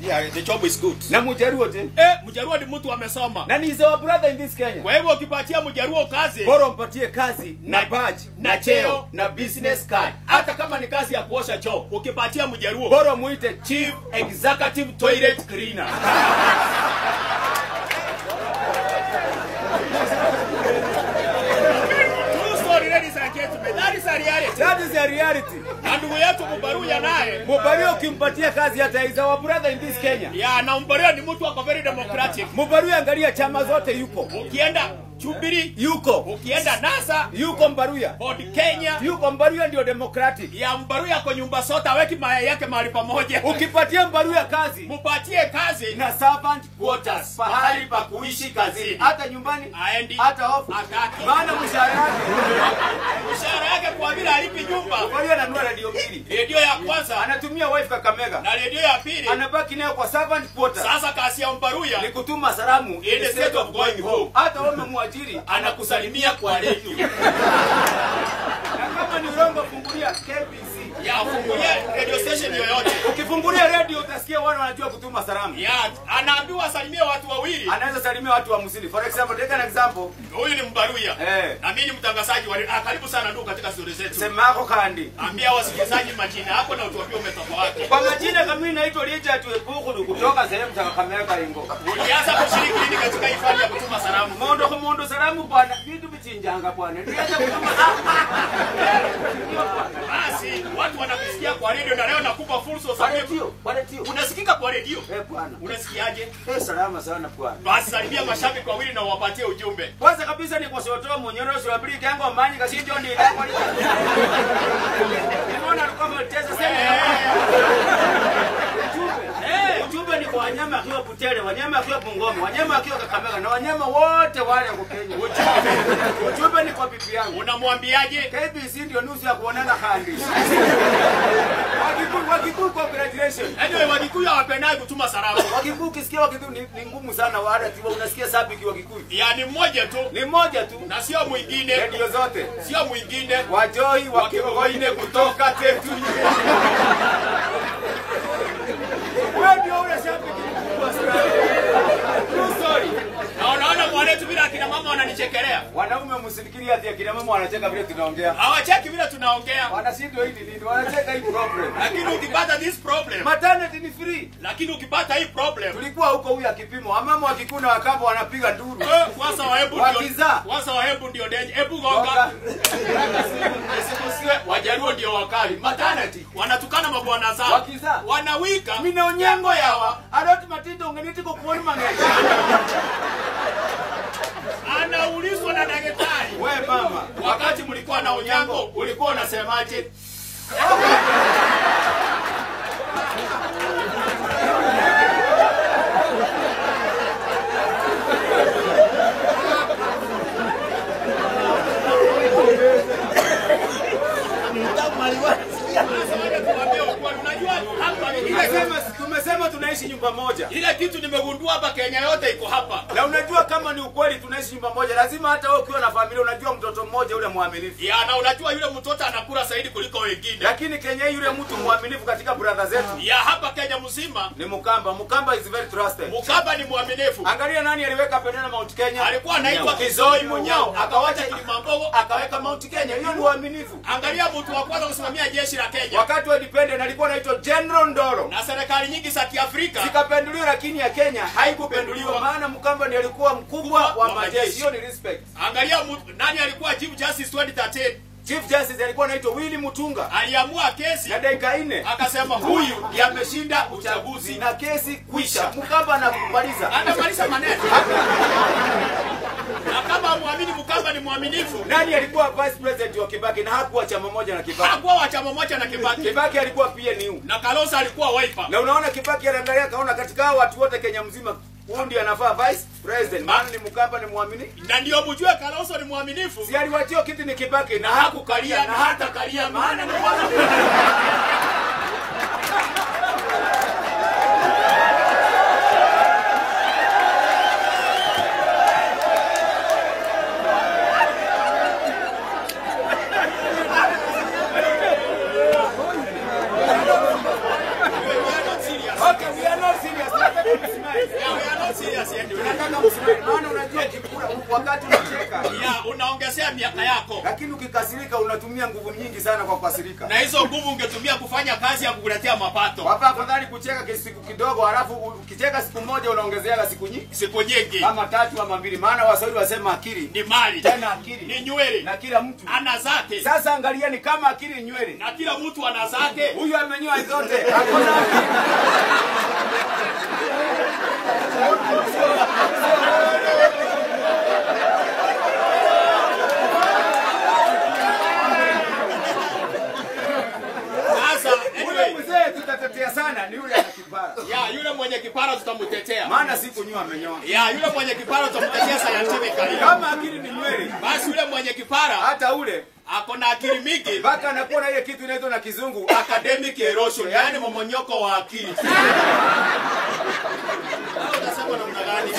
yeah, the job is good. na mujaruo te Eh, Mjaruo ni mtu amesoma. na ni is our brother in this Kenya Kwa hivyo ukipatia Mjaruo kazi bora mpatie kazi na Na- badge na na cheo cheo na business card hata kama ni kazi ya kuosha choo, ukipatia Mjaruo bora muite chief executive toilet cleaner True story, ladies and gentlemen. That is a reality. that is the reality Na ndugu yetu Mbaruya naye mubaruo ukimpatia kazi hata is our brother in this Kenya ya na Mbaruya ni mtu ako very democratic. mubaruo angalia chama zote yuko Ukienda Jubilee, yuko ukienda NASA, yuko mbaruya Ford Kenya, yuko mbaruya ndio democratic ya Mbaruya kwa nyumba sote aweki mayai yake mahali pamoja. ukipatia mbaruya kazi Mupatie kazi na servant quarters pahali pa kuishi kazini hata nyumbani aendi hata ofu ataki. maana mshahara yake Mshahara yake kwa vile alipi nyumba, mbaruya ananua radio mbili redio ya kwanza anatumia wife kakamega na redio ya pili. anabaki nayo kwa servant quarters Sasa kazi ya Mbaruya ni kutuma salamu In the state of going home. hata wewe mwajiri anakusalimia kwa redio na kama ni urongo fungulia KBC ya fungulie radio station yoyote ukifungulia radio utasikia wale wanajua kutuma salamu ya anaambiwa asalimie watu wawili. anaweza salimia watu wa msili for example take an example Huyu ni Mbaruya Eh. na mimi ni mtangazaji wa ah, karibu sana ndugu katika stori zetu. sema yako kandi Ambia wasikilizaji majina yako na utuambie umetoka wapi. kwa majina kamili naitwa Richard Wepukulu kutoka sehemu za Kakamega Ingo Ulianza kushiriki lini katika hifadhi ya kutuma salamu? mondo kwa mondo salamu bwana vitu vichinjanga bwana ndiacha kutuma Basi watu wanakusikia kwa redio na leo nakupa fursa Kwa usalimie. redio kwa redio Unasikika kwa redio? eh bwana Unasikiaje? eh salama sana bwana Basi salimia mashabiki wawili na uwapatie ujumbe. kwanza kabisa ni kwa sotoa monyoro sio abiri kango amanyi kashinjo ndi ndako nimeona alikuwa ameteza sema Eh, ujumbe ni kwa wanyama akiwa Butere, wanyama akiwa Bungoma, wanyama akiwa Kakamega na wanyama wote wale wako Kenya. Ujumbe ni kwa bibi yangu. Unamwambiaje? KBC ndio nusu ya kuonana kandi. Wakikuyu, Wakikuyu congratulations. Anyway, Wakikuyu hawapendagi kutuma salamu. Wakikuyu ukisikia Wakikuyu ni, ni ngumu sana wala kiwa unasikia sabiki Wakikuyu. Yaani mmoja tu Ni mmoja tu. na sio mwingine, Radio zote. sio mwingine. Wajoi wakigoine kutoka tetu. Wewe ndio ule shabiki mkubwa sana. True story. Na unaona mwanetu bila akina mama wananichekelea. Wanaume msifikiri ati akina mama wanacheka vile tunaongea. Hawacheki vile tunaongea. Wanashindwa hili nini? Wanacheka hii problem. Lakini ukipata this problem, Maternity ni free. lakini ukipata hii problem, Tulikuwa huko huyu akipimo. Wamama wakikuna wakamba wanapiga nduru. eh, kwanza wahebu ndio Wakizaa. kwanza wahebu ndio denje. Hebu Gonga. gonga. Isikusiwe wajaruo ndio wakali. Maternity wanatukana mabwana zao. Wakizaa. Wanawika. Mina onyango yawa. Adoti matindo ngeniti ko kuoni mang'eny. Anaulizwa na daktari. We mama. Wakati mlikuwa na unyango, ulikuwa unasemaje? Sasa waje tuwaambie ukweli. Unajua hapa ile Tumesema tumesema tunaishi nyumba moja. ile kitu nimegundua hapa Kenya yote iko hapa. Na unajua kama ni ukweli tunaishi nyumba moja, lazima hata wewe ukiwa na familia unajua mtoto mmoja ule mwaminifu. Ya, na unajua yule mtoto anakula zaidi kuliko wengine. Lakini Kenya hii yule mtu mwaminifu katika brother zetu Ya hapa Kenya mzima, ni Mukamba. Mukamba is very trusted. Mukaba ni mwaminifu. Angalia nani aliweka bendera Mount Kenya. Alikuwa anaitwa Kizoi Munyao, akawacha Kilimambogo, akaweka Mount Kenya. Hiyo ni uaminifu. Angalia mtu wa kwanza kusimamia jeshi la Kenya. Wakati wa independent alikuwa anaitwa General Ndoro. Na serikali nyingi za Kiafrika Zikapenduliwa lakini ya Kenya haikupenduliwa maana Mkamba ndiye alikuwa mkubwa wa wa majeshi. majeshi. Hiyo ni respect. Angalia mtu, nani alikuwa Chief Justice 2013 Chief Justice alikuwa anaitwa Willy Mutunga. aliamua kesi Na dakika nne akasema huyu yameshinda uchaguzi na kesi kwisha. Mkamba anakubaliza. amemaliza maneno na kama muamini Mkamba ni mwaminifu Nani alikuwa vice president wa Kibaki na hakuwa chama moja na Kibaki? hakuwa wa chama moja na Kibaki Kibaki alikuwa PNU. na Kalonzo alikuwa Wiper Na unaona Kibaki anaangalia kaona katika hao watu wote Kenya mzima huyu ndiye anafaa vice president. Maana ni Mkamba ni muamini. na ndio mjue Kalonzo ni mwaminifu Si aliwachia kiti ni Kibaki na hakukalia na hata kalia maana ni mwana Okay, we are not serious. Yeah, we are not serious anyway. Nataka msimame, maana unajua ukikula wakati unacheka, Yeah, unaongezea miaka yako lakini ukikasirika unatumia nguvu nyingi sana kwa kukasirika. na hizo nguvu ungetumia kufanya kazi ya kukuletea mapato Wapa afadhali kucheka siku kidogo, halafu ukicheka siku moja unaongezeaka siku nyingi siku nyingi. ama tatu ama mbili, maana Waswahili wasema akili Ni mali tena akili ni nywele, na kila mtu. ana zake Sasa angalieni, kama akili ni nywele, na kila mtu ana zake. huyu amenyoa zote, hakuna akili. Sasa Yule anyway, mzee tutatetea sana ni yule ana kipara, ya yule mwenye kipara tutamtetea. maana sikunyoa amenyoa. Ya yule mwenye kipara tutamtetea scientifically. Kama akili ni nywele, Basi yule mwenye kipara hata ule ako na akili mingi, mpaka anakuwa na ile kitu inaitwa na kizungu academic erosion, yani momonyoko wa akili. Au utasema namna gani?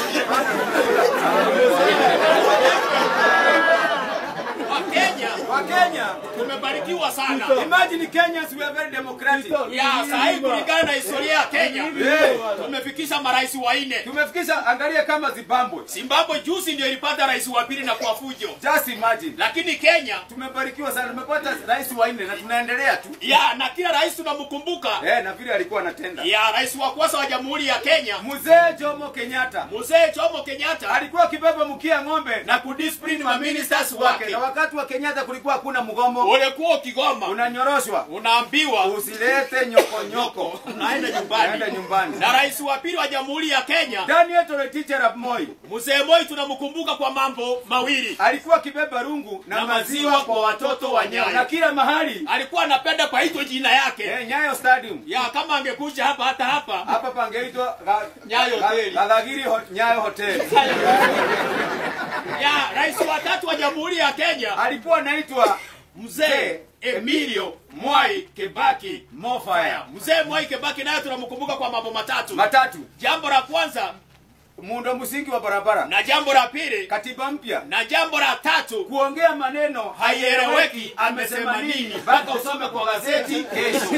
Wakenya wa Kenya. tumebarikiwa sana. Imagine Kenyans we are very democratic. Ya saa hii kulingana na historia ya Kenya Yeah. tumefikisha marais wanne. Tumefikisha, angalia kama Zimbabwe. Zimbabwe juzi ndio ilipata rais wa pili na kwa fujo, Just imagine. lakini Kenya Tumebarikiwa sana, tumepata rais wa nne na tunaendelea tu. ya na kila rais tunamkumbuka. Eh, na vile alikuwa anatenda. Ya rais wa kwanza wa jamhuri ya Kenya Mzee Jomo Kenyatta mzee Jomo Kenyatta alikuwa akibeba mkia ng'ombe na kudiscipline ma ministers wake. na wakati wa Kenyatta kulikuwa hakuna mgomo, Ulikuwa ukigoma unanyoroshwa, unaambiwa usilete nyoko nyoko, unaenda nyumbani. naenda nyumbani. Na rais wa pili wa jamhuri ya Kenya Daniel Toroitich arap Moi mzee Moi tunamkumbuka kwa mambo mawili. alikuwa akibeba rungu na, Na maziwa maziwa kwa watoto wa Nyayo na kila mahali Alikuwa anapenda paitwe jina yake eh, Nyayo Stadium ya kama angekuja hapa hata hapa hapa pangeitwa Ga- Nyayo Ga- Hoteli. Galagiri ho, Nyayo Hotel. ya rais wa tatu wa jamhuri ya Kenya Alikuwa anaitwa mzee Emilio Mwai Kibaki Mofaya Mzee Mwai Kibaki naye tunamkumbuka kwa mambo matatu. matatu, Jambo la kwanza muundo msingi wa barabara, na jambo la pili katiba mpya, na jambo la tatu kuongea maneno haieleweki amesema nini mpaka usome kwa gazeti kesho.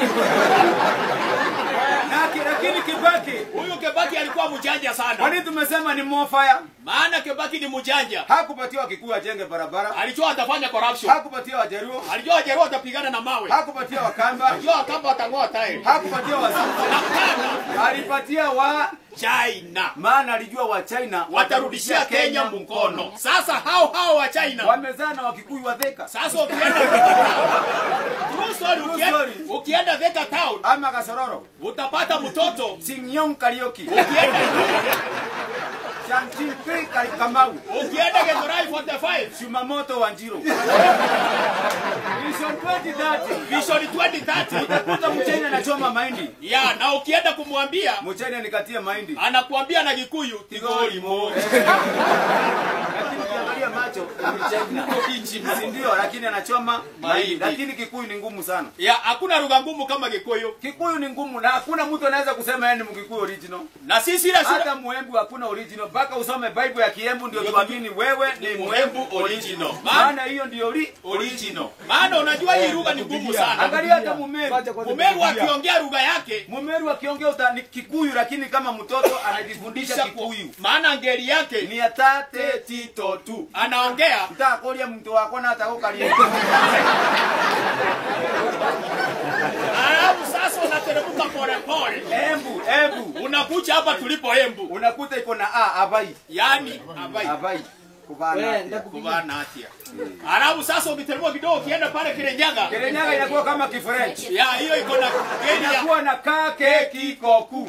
na ki- lakini Kibaki, Huyu Kibaki alikuwa mjanja kwa sana, nini tumesema ni Mofaya? maana Kibaki ni mjanja. Hakupatiwa Wakikuyu ajenge barabara, Alijua atafanya corruption, hakupatiwa Wajaruo, alijua Wajaruo watapigana na mawe, hakupatiwa Wakamba, alijua kama watang'oa tairi hakupatiwa Wazungu, Hapana, alipatia wa China maana alijua wa China watarudishia Kenya mkono. Sasa hao hao wa China wamezaa na Wakikuyu wa Thika sasa ukienda True story, ukienda, story. ukienda Thika town ama Kasororo, utapata mtoto Sing'yong Karaoke, ukienda Chanchimpi Kamau, ukienda Githurai 45 Shumamoto Wanjiru. Vision 2030 Vision 2030 utakuta Mchenya anachoma mahindi, ya na ukienda kumwambia Mchenya nikatie mahindi, anakuambia na Gikuyu tigoli moja lakini ukiangalia macho ni Mchina, si ndio? Lakini anachoma mahindi, Mahindi. lakini Kikuyu ni ngumu sana. ya hakuna lugha ngumu kama Gikuyu Kikuyu ni ngumu na hakuna mtu anaweza kusema yeye ni Mkikuyu original. na sisi ile shida Hata Muembu hakuna original, mpaka usome Bible ya Kiembu ndio tuamini wewe ni Muembu Muembu original maana maana hiyo ndio ori original maana unajua hii lugha ni ngumu sana Angalia hata Mumeru. Mumeru akiongea lugha yake Mumeru akiongea uta ni Kikuyu, lakini kama mtoto anajifundisha Kikuyu maana ngeli yake ni atate tito tu anaongea utakolia mtu wako na atakokalia alafu sasa unateremka polepole embu embu unakuja hapa tulipo Embu unakuta iko na a abai yani abai abai kubana kubana hatia alafu sasa ukiteremka kidogo ukienda pale Kirenyaga Kirenyaga inakuwa kama Kifrench ya hiyo iko na ngeli ya inakuwa na kake kikoku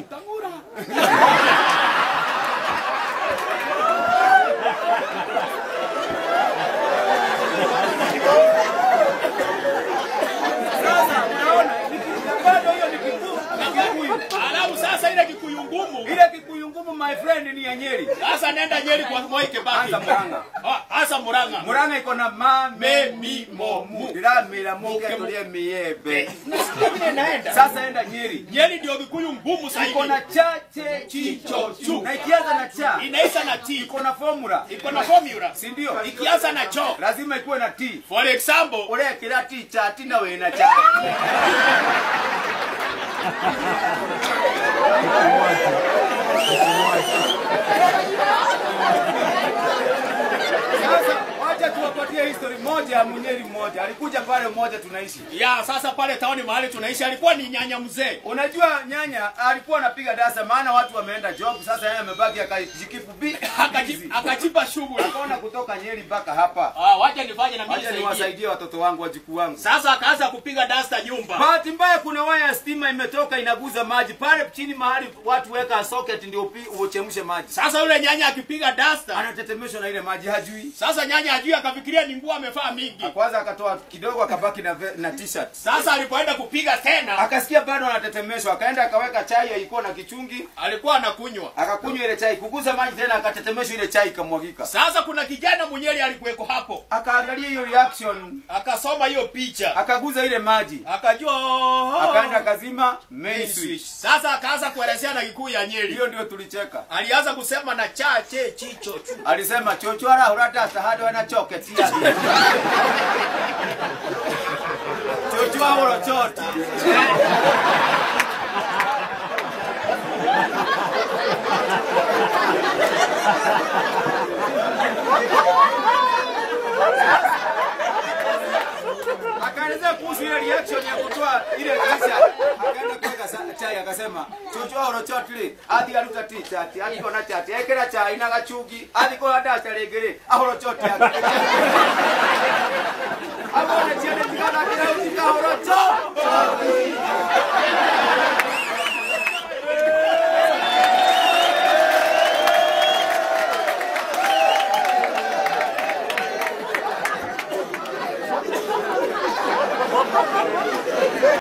Sasa unaona ni- bado hiyo ni Kikuyu ni Kikuyu. alafu sasa ile Kikuyu ngumu Ile Kikuyu ngumu my friend ni ya Nyeri. sasa nenda Nyeri kwa Moi Kibaki Anza Murang'a. Ah, hasa Murang'a Murang'a iko na ma Me, mi, mo, mu. Ndiramira muke tulie miebe. vile naenda Sasa enda Nyeri. Nyeri ndio Kikuyu ngumu zaidi Iko na chache Chicho chu. Na ikianza na cha inaisha na T iko na formula. iko na formula Si ndio? ikianza na cho Lazima ikuwe na T. for example Ule kila T cha T na wewe na cha. mmoja alikuja pale mmoja tunaishi ya sasa pale taoni mahali tunaishi alikuwa ni nyanya mzee unajua nyanya alikuwa anapiga dasa maana watu wameenda job sasa yeye amebaki akajikipu bi Akaji- akajipa shughuli akaona kutoka nyeri mpaka hapa Ah, wacha nifanye na mimi wacha nisaidie. niwasaidie watoto wangu wajukuu wangu sasa akaanza kupiga dasta nyumba bahati mbaya kuna waya ya stima imetoka inaguza maji pale chini mahali watu weka socket ndio upi- uchemshe maji sasa yule nyanya akipiga dasta anatetemeshwa na ile maji hajui sasa nyanya ajui akafikiria ni nguo amevaa mingi kwanza akatoa kidogo akabaki na, ve- na t-shirt sasa alipoenda kupiga tena akasikia bado anatetemeshwa akaenda akaweka chai ilikuwa na kichungi alikuwa anakunywa akakunywa ile chai kuguza maji tena akatetemeshwa ile chai ikamwagika sasa kuna kijana mwenyeli alikuweko hapo akaangalia hiyo reaction akasoma hiyo picha akaguza ile maji akajua oh, akaenda kazima main main switch switch. sasa akaanza kuelezea na kikuu ya nyeri hiyo ndio tulicheka alianza kusema na chache chicho chu alisema chochora urata sahado na choketia chochwa urochoti akaelezea kuhusu ile reaction ya kutoa ile t-shirt akaenda kuweka sa- chai akasema chochwa urochoti athi aruta t-shirt athi kona chati ekera chai na gachugi athi kona dasta regere ahorochoti abona chiene tikana kira utika horocho